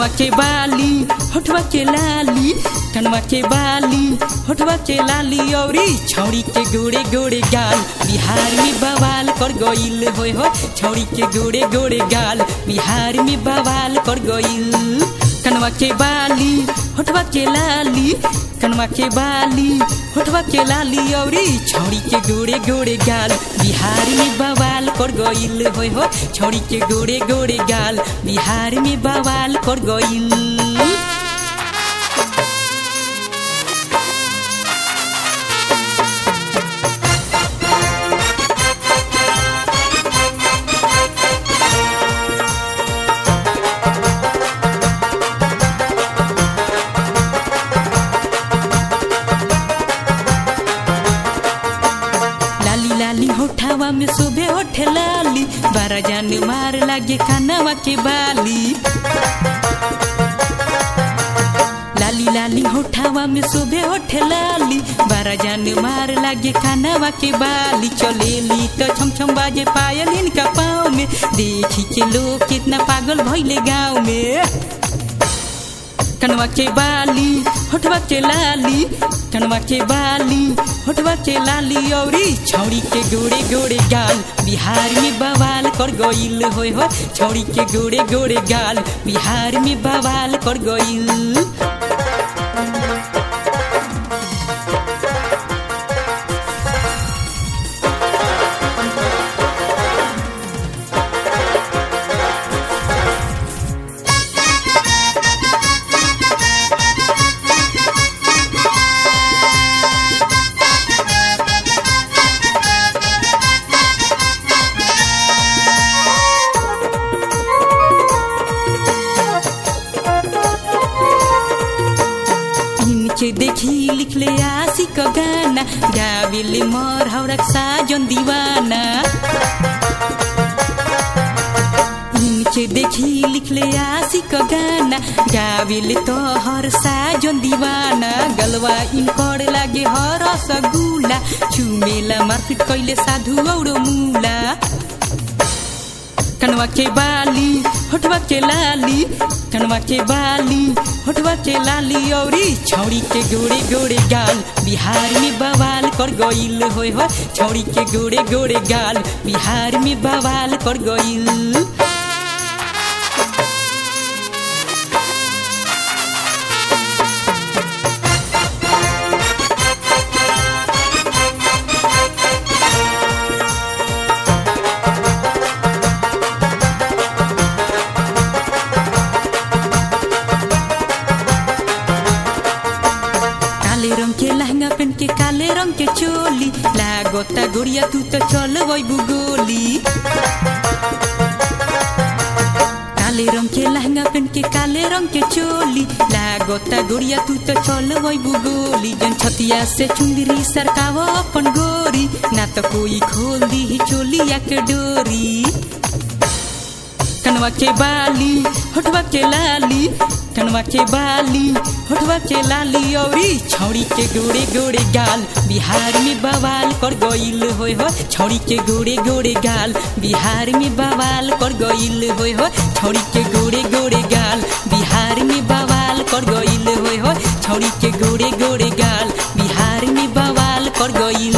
कनवा के बाली होठवा के लाली कनवा के बाली होठवा के लाली औरी छौड़ी के गोड़े गोड़े गाल बिहार में बवाल कर गईल होय हो छौड़ी के गोड़े गोड़े गाल बिहार में बवाल कर गईल कनवा के बाली होठवा के लाली कनवा के बाली होठवा के लाली औरी छौड़ी के गोड़े गोड़े गाल बिहार में बवाल कर गईल होय हो छौड़ी के गोड़े गोड़े गाल बिहार में बवाल कर गईल लाली लाली होठावा में शोभे होठे लाली बारा जान मार लागे कानावा के बाली लाली लाली होठावा में शोभे होठे लाली बारा जान मार लागे कानावा के बाली चलेली तो छम छम बाजे पायल इनका पाँव में देखी के लोग कितना पागल भैले गाँव में कनवा के बाली होठवा के लाली कनवा के बाली होठवा के लाली औरी छौड़ी के गोड़े गोड़े गाल बिहार में बवाल कर गईल होय हो छौड़ी के गोड़े गोड़े गाल बिहार में बवाल कर गईल इनके देखी लिखले आशी का गाना गाविले मर हौरक साजन दीवाना इनके देखी लिखले आशी का गाना गाविले तो हर साजन दीवाना गलवा इनकर लागे हर सगुला चुमेला मारपिट कैले साधु औरो मुला कनवा के बाली होठवा के लाली कनवा के बाली होठवा के लाली औरी छौड़ी के गोड़े गोड़े गाल बिहार में बवाल कर गईल होय हो छौड़ी के गोड़े गोड़े गाल बिहार में बवाल कर गईल काले रंग के लहंगा पहन के काले रंग के चोली लागोता गोरिया तू तो चल वही गोली काले रंग के लहंगा पहन के काले रंग के चोली लागोता गोरिया तू तो चल वही गोली जन छतिया से चुंदरी सरकाव अपन गोरी ना तो कोई खोल दी चोलिया के डोरी कनवा के बाली होठवा के लाली कनवा के बाली होठवा के लाली औरी छौड़ी के गोड़े गोड़े गाल बिहार में बवाल कर गईल होय हो छौड़ी के गोड़े गोड़े गाल बिहार में बवाल कर गईल होय हो छौड़ी के गोड़े गोड़े गाल बिहार में बवाल कर गईल होय हो छौड़ी के गोड़े गोड़े गाल बिहार में बवाल कर गईल